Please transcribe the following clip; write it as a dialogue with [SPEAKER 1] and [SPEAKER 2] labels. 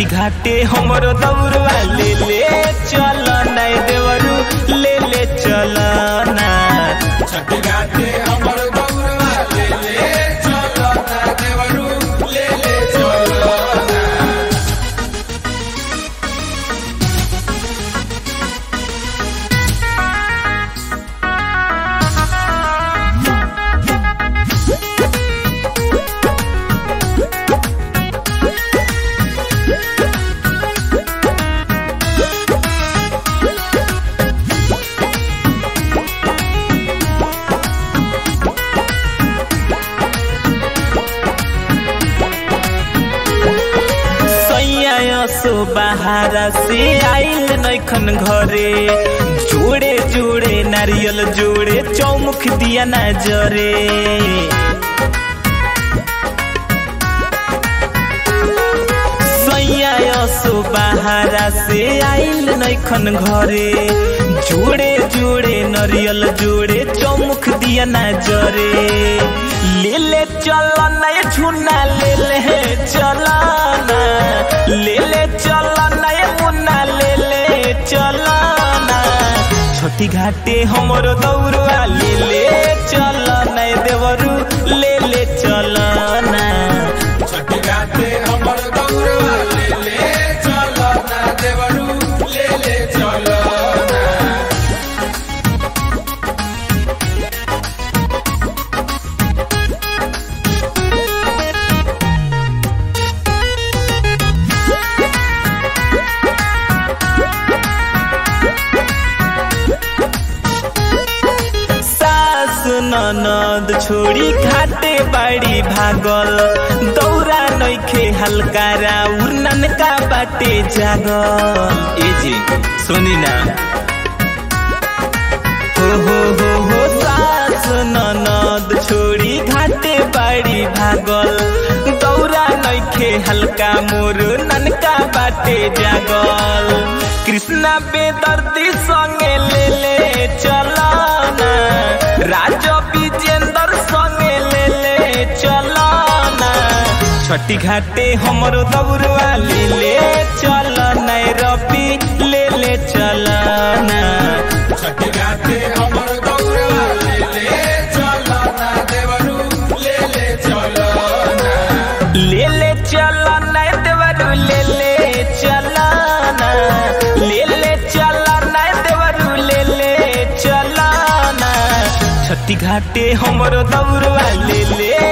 [SPEAKER 1] घाटे हमरो दौड़वा ले ले चल नाय देवरू ले ले चल ना
[SPEAKER 2] छठ घाटे हमर गौरवा ले ले चलो ना देवरू ले ले चलो ना
[SPEAKER 1] सैया सो बाहरा से आइल नैखन घरे जोड़े जोड़े नारियल जोड़े चौमुख दिया ना जरे सैया सो बाहरा से आइल नैखन घरे जोड़े जोड़े नरियल जोड़े चौमुख दिया ना जरे ले ले चल नय झुना ले ले चल ना ले ले चल नय मुन्ना ले ले चल ना छोटी घाटे हमरो दौड़वा ले ले चल नय देवरू ले ले चल ना
[SPEAKER 2] छठ घाटे हमर गौरवा ले ले चलो ना देवरू ले ले चलो ना
[SPEAKER 1] सास ननद छोड़ी घाटे बाड़ी भागल दौरा नैखे हल्का राउर ननका बाटे जागल ए जी सुनी ना हो हो हो हो सास ननद छोड़ी घाटे बाड़ी भागल दौरा नैखे हल्का मोर ननका बाटे जागल कृष्णा बेदर्दी संगे ले ले चला ना राजा विजेंद्र संगे ले ले चला ना छठी घाटे हमरो दौड़वा ले ले चल नय रबी ले ले चल ना
[SPEAKER 2] छठ घाटे हमर गौरवा ले ले चलो ना देवरू ले ले चलो ना
[SPEAKER 1] ले ले चल नय देवरू ले ले चल ना ले ले चल नय देवरू ले ले चल ना छठी घाटे हमरो दौड़वा ले ले